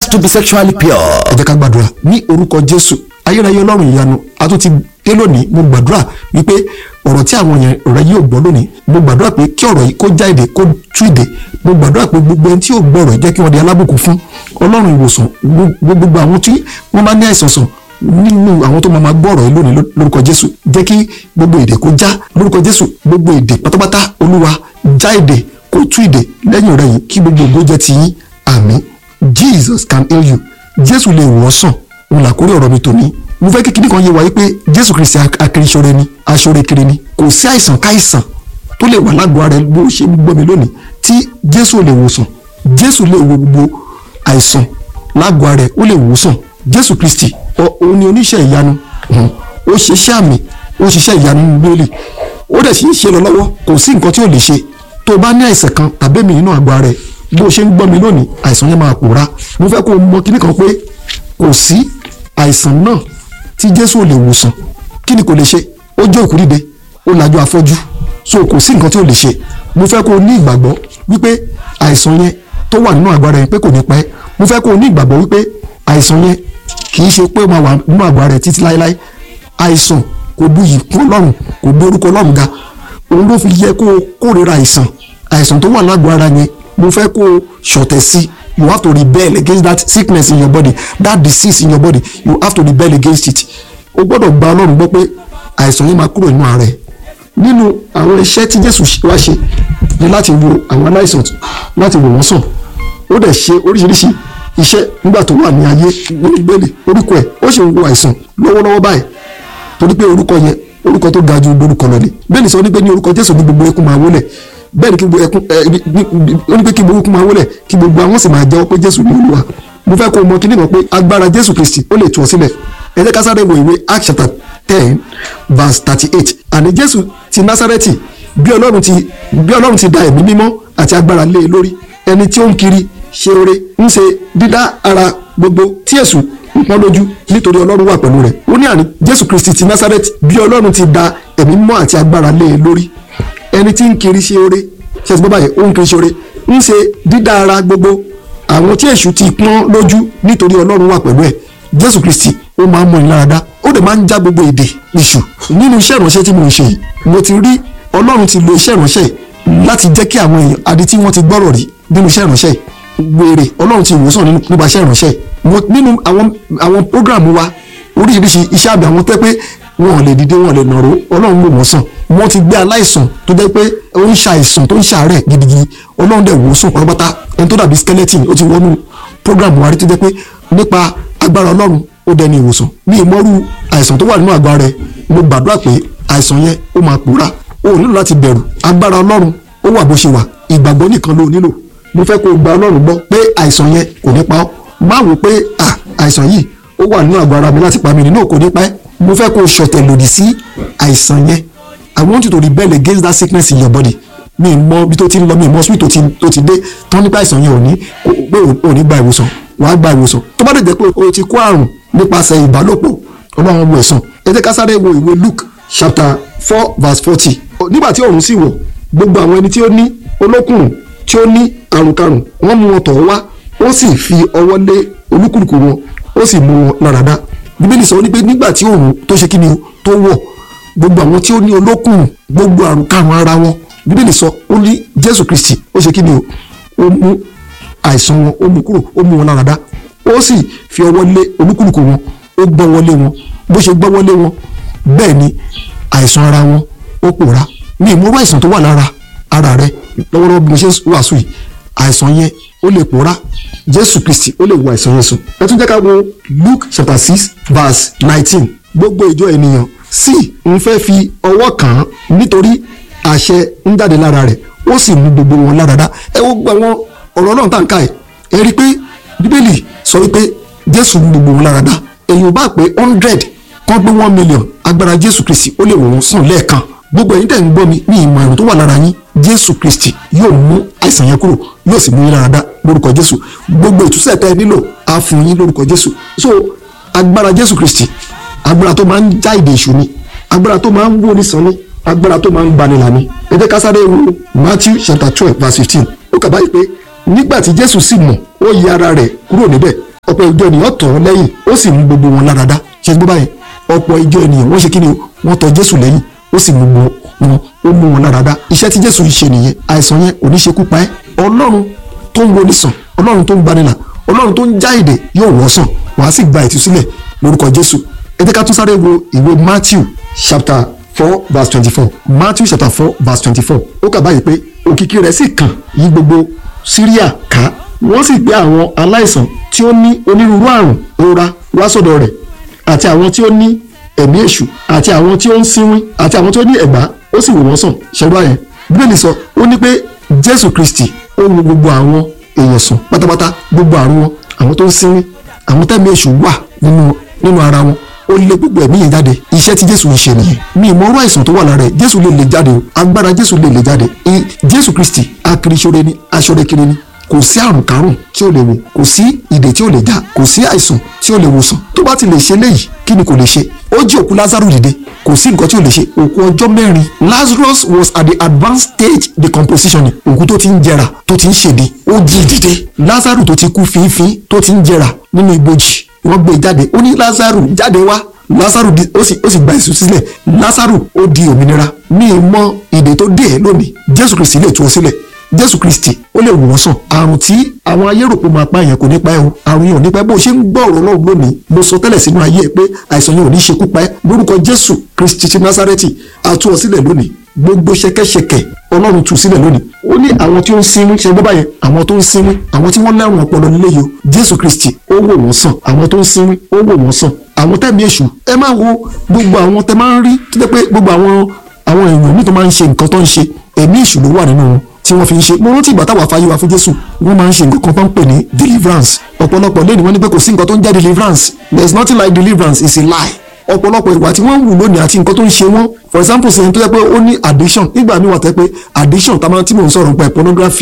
to be sexually pure. ẹ jẹ́ ká gbàdúrà ní orúkọ jésù ayérayé ọlọ́run ìyanu a tún ti dé lónìí mo gbàdúrà wípé ọ̀rọ̀ tí àwọn yẹn rẹ yóò gbọ́ lónìí mo gbàdúrà pé kí ọ̀rọ̀ yìí kó já èdè kó tú èdè mo gbàdúrà pé gbogbo ẹni tí yóò gbọ́ ọ̀rọ̀ yìí jẹ́ kí wọ́n di alábùkún fún ọlọ́run ìwòsàn gbogbo àwọn tí wọ́n bá ní àìsàn sàn nínú àwọn tó máa ma gbọ́ ọ̀rọ̀ yìí lónìí lórúkọ jésù jẹ́ kí gbogbo èdè kó já lórúkọ jésù gbogbo èdè pátápátá olúwa já èdè kó tú èdè lẹ́yìn rẹ̀ yìí kí gbogbo ògo jẹ́ ti yín àmín jesus can heal you jésù lè wò ọ́ sàn òun làkórí ọ̀rọ̀ mi tòní mo fẹ́ kí kíní kan yé wa yí pé jésù kristi akiriṣore ni aṣore kiri ni kò sí àìsàn káìsàn tó lè wà lágọ̀ọ́ ara ẹ bó ṣe gbọ́ mi lónìí tí jésù lè wò sàn jésù lè wo gbogbo àìsàn lágọ̀ọ́ ara ẹ ó lè wò sàn jésù kristi òun ni oníṣẹ́ ìyanu ó ṣiṣẹ́ àmì ó ṣiṣẹ́ ìyanu nínú bíbélì ó dẹ̀ sì ń ṣe lọ lọ́wọ́ kò sí nǹkan tí ò lè ṣe tó o bá ní àìsàn kan tàbí èmi nínú àgọ́ ara ẹ bó o ṣe ń gbọ́ mi lónìí àìsàn yẹn máa pòórá mo fẹ́ kó o mọ kíní kan pé kò sí àìsàn náà tí jésù ò lè wòsàn kí ni kò lè ṣe ó jẹ́ òkú dìde ó lajú afọ́jú so kò sí nǹkan tí ò lè ṣe mo fẹ́ kó o ní ìgbàgbọ́ wípé àìsàn yẹn tó wà nínú àgọ́ ara yẹn pé kò ní pẹ́ mo fẹ́ kó o ní ìgbàgbọ́ wípé àìsàn yẹn kì í ṣe pé ó máa wà nínú àgọ́ ara rẹ̀ títí láéláé àìsàn kò buyì kún ọlọ́run kò gbé orúkọ ọlọ́run ga òun ló fi yẹ kó o kórìíra àìsàn àìsàn tó wà lágọ̀ọ́ ara yẹn mo fẹ́ kó o ṣọ̀tẹ̀ sí you have to rebel against that sickness in your body that disease in your body you have to rebel against it o gbọ́dọ̀ gba ọlọ́run gbọ́ pé àìsàn yẹn máa kúrò nínú ara ẹ̀ nínú àwọn iṣẹ́ tí jésù wá ṣe ni láti wo àwọn aláìsàn láti wò wọ́n sàn ó dẹ̀ ṣe oríṣiríṣi iṣẹ́ nígbà tó wà ní ayé nínú ìgbélé orúkọ ẹ̀ ó sì ń wo àìsàn lọ́wọ́lọ́wọ́ báyìí torí pé orúkọ yẹn orúkọ tó ga ju orúkọ lọ ni bẹ́ẹ̀ ni sọ ní pé ní orúkọ jésù ní gbogbo ẹkún máa wólẹ̀ bẹ́ẹ̀ ni kí gbogbo ẹkún ó ní pé kí gbogbo ẹkún máa wólẹ̀ kí gbogbo àwọn sì máa jẹ́wọ́ pé jésù ní olúwa mo fẹ́ kó o mọ kí nìkan pé agbára jésù kristi ó lè tú ọ sílẹ̀ ẹ jẹ́ ká sáré wo ìwé acts chapter ten verse thirty eight àní jésù ti násárẹ́tì bí ọlọ́run ti bí ọlọ́run ti da ẹ̀mí mímọ́ àti agbára lé e lórí ẹni tí ó ń kiri ṣe oore ń ṣe dídá ara gbogbo tí èṣù ń pọ́n lójú nítorí ọlọ́run wà pẹ̀lú rẹ̀ ó ní àní jésù kristi ti násárẹ́tì bí ọlọ́run ti da ẹ̀mí mímọ́ àti agbára lé e lórí ẹni tí ń kiri ṣe oore ṣe ti bọ́ báyìí ó ń kiri ṣe oore ń ṣe dídá ara gbogbo àwọn tí èṣù ti pọ́n lójú nítorí ọlọ́run wà pẹ̀lú ẹ̀ jésù kristi ó máa ń mọ ìláradá ó dẹ̀ máa ń já gbogbo èdè ìṣù nínú iṣẹ́ ìránṣẹ́ tí mo ń ṣe yìí mo ti rí ọlọ́run ti lo iṣẹ́ ìránṣẹ́ yìí láti jẹ́ kí àwọn èèyàn adi tí wọ́n ti gbọ́rọ̀ rí nínú iṣẹ́ ìránṣẹ́ yìí wèrè ọlọ́run ti wòsàn nípa iṣẹ́ ìránṣẹ́ yìí nínú àwọn àwọn prógráàmù wa oríṣiríṣi iṣẹ́ àbí àwọn tẹ́ pé wọn ò lè dìde wọn ò lè nàró ọlọ́run ló wọ́n sàn wọ́n ti gbé aláìsàn tó jẹ́ pé ó ń ṣàìsàn tó ń ṣàárẹ̀ gidigidi ọlọ́run dẹ̀ wò sàn pátápátá ẹni tó dàbí skeleton ó ti wọnú prógráàmù wa rí tó jẹ́ pé nípa agbára ọlọ́run ó dẹni ìwòsàn ní ìmọ̀rú àìsàn tó wà nínú àgọ́ rẹ̀ mo gbàdúrà pé àìsàn yẹn ó máa pòórá o ò nílò láti bẹ̀rù agbára ọlọ́run ó wà bó ṣe wà ìgbàgbọ́ nìkan ló nílò mo fẹ́ kó o gba ọlọ́run gbọ́ pé àìsàn yẹn kò ní pa ọ́ má wò pé àìsàn yìí ó wà nínú àgọ́ ara mi láti pa mí nínú kò ní pa ẹ́ mo fẹ́ kó o ṣọ̀tẹ̀ lòdì sí àìsàn yẹn I want you to rebel against that sickness in your body mi mọ bí tó ti ń lọ mi mọ sweet tó ti dé tán nípa àìsàn yẹn ò ní pé ò ní gba ìwòsàn wàá gba ìwòsàn tó bá dẹ̀ jẹ́ pé o ti kó àrùn nípasẹ̀ ìbálòpọ̀ ọlọ́run wo ẹ̀sán ẹ jẹ́ ká sáré wo ìwé Luke chapter four verse forty nígbà tí ọ̀run sì wọ̀ gbogbo àwọn ẹni tí ó ní olókùnrùn tí ó ní àrùnkarùn wọ́n mú wọn tọ̀ wá ó sì fi ọwọ́ lé olúkúlùkù wọn ó sì mú wọn láradá bíbélì sọ ní pé nígbà tí òun tó ṣe kí ni tó wọ̀ gbogbo àwọn tí ó ní olókùnrùn gbogbo àrùnkarùn ara wọn bíbélì sọ ó ní Jésù Kristi ó ṣe kí ni ó mú àìsàn wọn ó mú kúrò ó mú wọn láradá ó sì fi ọwọ́ lé olúkúlùkù wọn ó gbọ́wọ́ lé wọn bó ṣe gbọ́wọ́ lé wọn bẹ́ẹ̀ ni àìsàn ara wọn ó pòórá ní ìmúrú àìsàn tó wà lára ara rẹ lọ́wọ́lọ́wọ́ bí mo ṣe wàásù yìí àìsàn yẹn ó lè pòórá Jésù Kristi ó lè wo àìsàn yẹn sùn. ẹ tún jẹ́ ká wo Luke chapter six verse nineteen gbogbo ìjọ ènìyàn sì ń fẹ́ fi ọwọ́ kàn án nítorí àṣẹ ń jáde lára rẹ̀ ó sì mú gbogbo wọn láradá ẹ wo gbogbo àwọn ọ̀rọ̀ Ọlọ́run tá à ń ká ẹ̀ ẹ rí i pé Bíbélì sọ wípé Jésù mú gbogbo wọn láradá èyàn bá pé hundred kan gbé one million agbára Jésù Kristi ó lè wò wọ́n sàn lẹ́ẹ̀kan gbogbo ẹ̀yin tẹ̀ ń gbọ́ mi ní ìmọ̀ àrùn tó wà lára yín Jésù Kristi yóò mú àìsàn yẹn kúrò yóò sì mú yín láradá lórúkọ Jésù gbogbo ìtúsẹ̀ tẹ́ ẹ nílò á fún yín lórúkọ Jésù so agbára Jésù Kristi agbára tó máa ń já ìdè èṣù ni agbára tó máa ń wó nísàn ni agbára tó máa ń gbanilà ni ẹ jẹ́ ká sáré wo Matthew chapter twelve verse fifteen ó kà báyìí pé nígbà tí Jésù sì mọ̀ ó yí ara rẹ̀ kúrò níbẹ̀ ọ̀pọ̀ ìjọ ènìyàn tọ̀ ọ́ lẹ́yìn ó sì mú gbogbo wọn lára dá ṣe gbọ́ báyẹn ọ̀pọ̀ ìjọ ènìyàn wọ́n ṣe kí ni wọ́n tọ̀ jésù lẹ́yìn ó sì mú wọn ó mú wọn lára dá iṣẹ́ tí jésù ń ṣe nìyẹn àìsàn yẹn ò ní ṣekú pa ẹ́ ọlọ́run tó ń woni sàn ọlọ́run tó ń gbanilà ọlọ́run tó ń já èdè yóò wọ́ sàn wàá sì gba ìtúsílẹ̀ lórúkọ jésù ẹ jẹ́ ká tún sáré wo ìwé matthew chapter four verse twenty-four matthew chapter four verse twenty-four ó kà báyìí pé òkìkí rẹ̀ sì kàn yí gbogbo síríà ká wọ́n sì gbé àwọn aláìsàn tí ó ní onírúurú àrùn rora wá sọ́dọ̀ rẹ̀ àti àwọn tí ó ní ẹ̀mí èṣù àti àwọn tí ó ń sínwín àti àwọn tí ó ní ẹ̀gbá ó sì wò wọ́n sàn ṣẹ́gbà yẹn bíbélì sọ ó ní pé jésù kristi ó wo gbogbo àwọn èèyàn sàn pátápátá gbogbo àrùn wọn àwọn tó ń sínwín àwọn tẹ́mi èṣù wà nínú nínú ara wọn ó lé gbogbo ẹ̀mí yẹn jáde iṣẹ́ tí jésù ń ṣe nìyẹn mi ìmọ̀ ọ̀rọ̀ àìsàn tó wà lára ẹ̀ jésù lè lè jáde o agbára jésù lè lè jáde jésù kristi akiriṣore ni aṣọrekiri ni kò sí àrùn kárùn tí ó lè wò kò sí ìdè tí ó lè já kò sí àìsàn tí ó lè wòsàn tó bá ti lè ṣe léyìí kí ni kò lè ṣe ó jí òkú lázaro dìde kò sí nǹkan tí ó lè ṣe òkú ọjọ́ mẹ́rin lazarus was at the advanced stage decomposition òkú tó ti ń jẹrà tó ti ń ṣèdè ó jí dìde lázaro tó ti kú fínfín tó ti ń jẹrà nínú ibojì wọ́n gbé jáde ó ní lázaro jáde wá lásàrù ó sì ó sì gba èso sílẹ̀ lásàrù ó di òmìnira ní ìmọ̀ ìdè tó dé ẹ̀ lónìí jésù kristi lè tú ọ sílẹ̀ jésù kristi ó lè wò wọ́n sàn àrùn tí àwọn ayé rò pé máa pa èèyàn kò ní pa ẹ́ o àrùn yẹn ò ní pa ẹ́ bó o ṣe ń gbọ́ ọ̀rọ̀ Ọlọ́run lónìí mo sọ tẹ́lẹ̀ sínú ayé ẹ pé àìsàn yẹn ò ní ṣekú pa ẹ́ lórúkọ jésù kristi ti násárẹ́tì a tú ọ sílẹ̀ lónìí gbogbo ṣẹ̀kẹ̀ṣẹ̀kẹ̀ ọlọ́run tú sílẹ̀ lónìí ó ní àwọn tí ó ń sinmi ṣe gbọ́ báyẹn àwọn tó ń sinmi àwọn tí wọ́n lẹ́rùn ọpọlọ nílé yìí o jésù kristi ó wò wọ́n sàn àwọn tó ń sinmi ó wò wọ́n sàn àwọn tẹ̀mí èṣù ẹ máa wo gbogbo àwọn tẹ máa ń rí tó jẹ́ pé gbogbo àwọn àwọn èèyàn míì tó máa ń ṣe nǹkan tó ń ṣe ẹ̀mí èṣù ló wà nínú wọn tí wọ́n fi ń ṣe mo rántí ìgbà táwa fàyè wa fún jésù wọ́n máa ń ṣe nǹkan kan tó ń pè ní deliverance ọ̀pọ̀lọpọ̀ lẹ́nu wọn ní pé kò sí nǹkan tó ń jẹ́ deliverance there is nothing like deliverance it's a lie ọ̀pọ̀lọpọ̀ ìwà tí wọ́n ń wù lónìí àti nǹkan tó ń ṣe wọ́n for example ṣe ń tó yẹ pé ó ní addiction nígbà míì wà tẹ́ pé addiction tá a máa tí mò ń sọ̀rọ̀ nípa pornography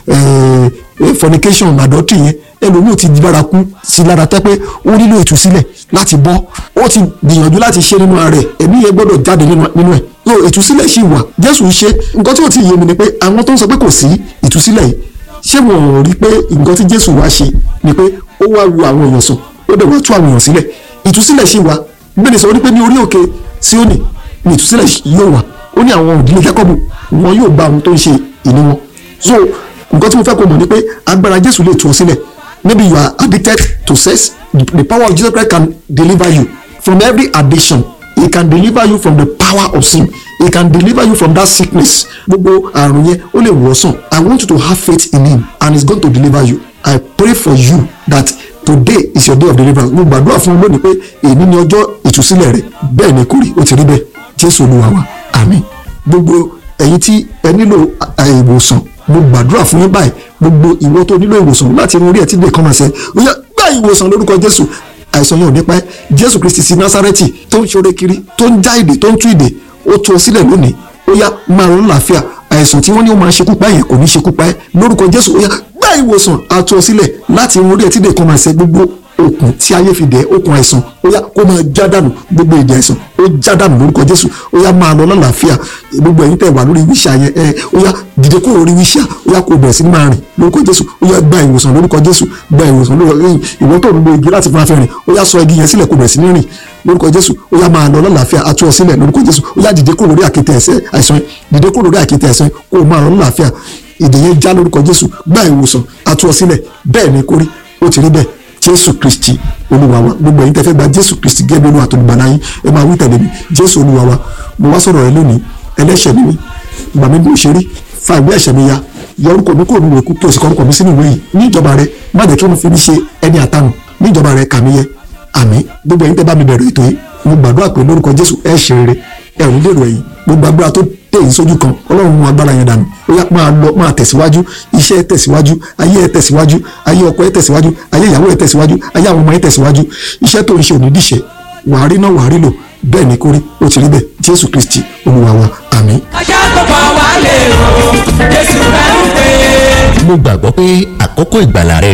fornication adultery yẹn ẹlòmíì ti di lára kú sí lára tẹ́ pé ó nílò ìtúsílẹ̀ láti bọ́ ó ti gbìyànjú láti ṣe nínú ara rẹ̀ ẹ̀mí yẹn gbọ́dọ̀ jáde nínú ẹ̀ so ìtúsílẹ̀ ṣì wà jésù ń ṣe nǹkan tí ó ti yé mi ni pé àwọn tó ń sọ pé kò sí ìtúsílẹ̀ yìí ṣé wọn ò rí pé nǹkan tí jésù wá ṣe ni pé ó wá wo àwọn èèyàn sàn ó dẹ̀ wá tú àwọn èèyàn sílẹ̀ ìtúsílẹ̀ ṣì wà bẹ́ẹ̀ sọ wípé ní orí òkè síónì ní ìtúsílẹ̀ yóò wà ó ní àwọn òdílé jákọ́bù wọn yóò gba ohun tó ń ṣe ìní wọn so nǹkan tí mo fẹ́ kó mọ̀ ni pé agbára jésù lè tú ọ sílẹ̀ maybe you are addicted to sex the power of Jesus Christ can deliver you from every addiction he can deliver you from the power of sin he can deliver you from that sickness gbogbo àrùn yẹn ó lè wò sàn i want you to have faith in him and he is going to deliver you i pray for you that today is your day of deliverance mo gbàdúrà fún ọ lónìí pé èyí ni ọjọ́ ìtúsílẹ̀ rẹ bẹ́ẹ̀ ni kò rí ó ti rí bẹ́ẹ̀ jésù olúwa wa àmín gbogbo ẹ̀yin tí ẹ nílò ìwòsàn mo gbàdúrà fún yín báyìí gbogbo ìwọ tó nílò ìwòsàn láti irun orí ẹ̀ tí lè kọ́ máa ṣe ó yá gbá ìwòsàn lórúkọ jésù àìsàn yẹn ò ní pa ẹ́ jésù kristi sí násárẹ́tì tó ń ṣoore kiri tó ń já ìdè tó ń tú ìdè ó tú ọ sílẹ̀ lónìí ó yá máa ronú làáfíà àìsàn tí wọ́n ní ó máa ṣekú pa yẹn kò ní ṣekú pa ẹ́ lórúkọ jésù ó yá gbá ìwòsàn àtú ọ sílẹ̀ láti irun orí ẹ̀ tí lè kọ́ máa ṣe gbogbo okùn tí ayé fi dẹ̀ okùn àìsàn ó yá kó máa já dànù gbogbo ìdè àìsàn ó já dànù lórúkọ jésù ó yá máa lọ lálàáfíà gbogbo ẹ̀yin tẹ̀ wà lórí wíṣà yẹn ẹ ó yá dìde kúrò lórí wíṣà ó yá kó bẹ̀rẹ̀ sí ní máa rìn lórúkọ jésù ó yá gba ìwòsàn lórúkọ jésù gba ìwòsàn lórúkọ ìwọ tó ń lo igi láti fún afẹ́rìn ó yá sọ igi yẹn sílẹ̀ kó bẹ̀rẹ̀ sí ní rìn lórúkọ jésù ó yá máa lọ lálàáfíà atú ọ sílẹ̀ lórúkọ jésù ó yá dìde kúrò lórí àkéte ẹ̀ṣẹ̀ àìsàn dìde kúrò lórí àkéte ẹ̀ṣẹ̀ kó o máa lọ lálàáfíà ìdè yẹn já lórúkọ jésù gba ìwòsàn atú ọ sílẹ̀ bẹ́ẹ̀ ni kórí ó ti rí bẹ́ẹ̀ jésù kristi olúwa wa gbogbo ẹ̀yin tẹ́ fẹ́ gba jésù kristi gẹ́gẹ́ bí olúwa tó gbàlà yín ẹ máa wí tẹ̀lé mi jésù olúwa wa mo wá sọ̀rọ̀ rẹ lónìí ẹlẹ́ṣẹ̀ ni mí gbà mí bí ó ṣe rí fa ìwé ẹ̀ṣẹ̀ mi ya yọ orúkọ mi kúrò nínú ìwé kí o sì kọ orúkọ mi sínú ìwé yìí ní ìjọba rẹ má jẹ́ kí wọ́n fi mí ṣe ẹni àtànù ní ìjọba rẹ kà mí yẹ àmín gbogbo ẹ̀yin tẹ́ bá mi bẹ̀rẹ̀ ètò yìí mo gbàdúrà pé lórúkọ jésù ẹ ṣe rere ẹ ò ní dèrò ẹ̀yìn gbogbo agbára tó tẹ̀ yín sójú kan ọlọ́run mú agbára yẹn dànù ó yá máa lọ máa tẹ̀síwájú iṣẹ́ ẹ tẹ̀síwájú ayé ẹ tẹ̀síwájú ayé ọkọ ẹ tẹ̀síwájú ayé ìyàwó ẹ tẹ̀síwájú ayé àwọn ọmọ ẹ tẹ̀síwájú iṣẹ́ tó ń ṣe òní dìṣẹ́ wàá rí náà wàá rí lò bẹ́ẹ̀ ni kórí ó ti rí bẹ́ẹ̀ jésù kristi olúwa wa àmín. ajá tó pa wá lè rò jésù rẹ̀ ń pè é. mo gbàgbọ́ pé àkókò ìgbàlà rẹ rèé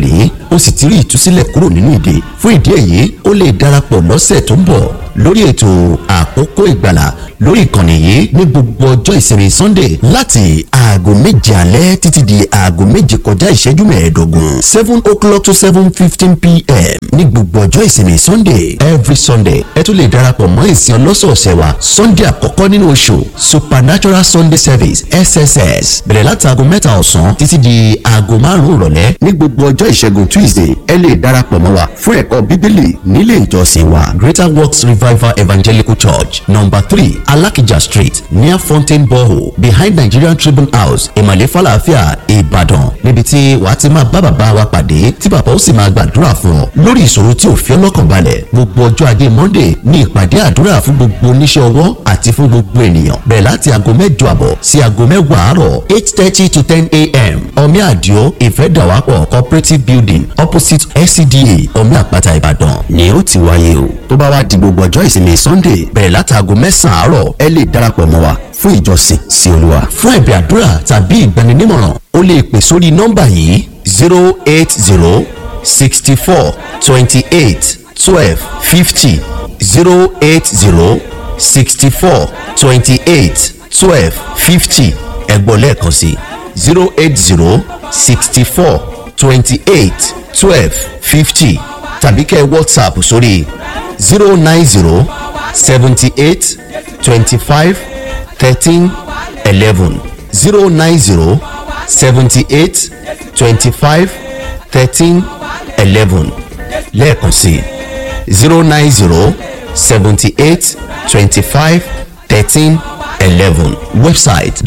ó sì ti rí ìtúsílẹ̀ kúrò nínú ìdè fún ìdí èyí ó lè darapọ̀ lọ́sẹ̀ tó ń bọ̀ lórí ètò àkókò ìgbàlà lórí ìkànnì yìí ní gbogbo ọjọ́ ìsinmi sunday láti aago méje alẹ́ títí di aago méje kọjá ìṣẹ́jú mẹ́ẹ̀ẹ́dógún seven o'clock to seven fifteen pm ní gbogbo ọjọ́ ìsinmi sunday every sunday ẹ tún lè darapọ̀ mọ́ ìsìn ọlọ́sọ̀ọ̀sẹ̀ wa sunday àkọ́kọ́ nínú oṣù supernatural sunday service sss bẹ̀rẹ̀ láti aago mẹ́ta ọ̀sán títí di aago márùn-ún ìrọ̀lẹ́ ní gbogbo ọjọ́ ìṣẹ́gun tuesday ẹ lè darapọ̀ mọ́ wa fún ẹ̀kọ́ bíbélì nílé ìjọsìn wa greater works revival evangelical church number three alakija street near fountain borehole behind nigerian tribune house ìmàlẹ́ falafia ìbàdàn níbi tí wàá ti máa bá bàbá wa pàdé tí bàbá ó sì máa gbàdúrà fún ọ lórí ìṣòro tí ò fi ọlọ́kàn balẹ̀ gbogbo ọjọ́ ajé monday ní ìpàdé àdúrà fún gbogbo oníṣẹ́ ọwọ́ àti fún gbogbo ènìyàn bẹ̀rẹ̀ láti aago mẹ́jọ àbọ̀ sí aago mẹ́wàá àárọ̀ eight thirty to ten a.m. omi àdìo ìfẹ́dàwápọ̀ cooperative building opposite scda omi àpáta ìbàdàn ni ó ti wáyé o tó bá wá di gbogbo ọjọ́ ìsinmi sunday bẹ̀rẹ̀ láti aago mẹ́sàn-án àárọ̀ ẹ lè darapọ̀ mọ́ wa fún ìjọsìn sí olúwa fún ẹ̀bẹ̀ àdúrà tàbí ìgbaninímọ̀ràn o lè pè sórí nọ́mbà yìí zero eight zero sixty four twenty eight twelve fifty zero eight zero sixty four twenty eight twelve fifty ẹ̀gbọ́n lẹ́ẹ̀kan sí zero eight zero sixty four twenty eight twelve fifty tàbí kẹ́ whatsapp sórí zero nine zero seventy eight twenty five thirteen eleven zero nine zero seventy eight twenty five thirteen eleven lẹ́ẹ̀kan sí zero nine zero seventy eight twenty five thirteen eleven website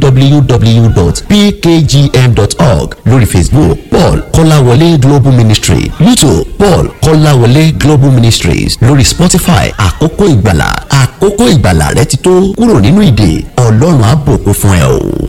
www.pkgm.org lórí facebook paul kọ́láwọlé global ministry youtube paul kọ́láwọlé global ministries lórí spotify àkókò ìgbàlà àkókò ìgbàlà rẹ ti tó kúrò nínú ìdè ọlọ́run á bùkún fún ẹ o.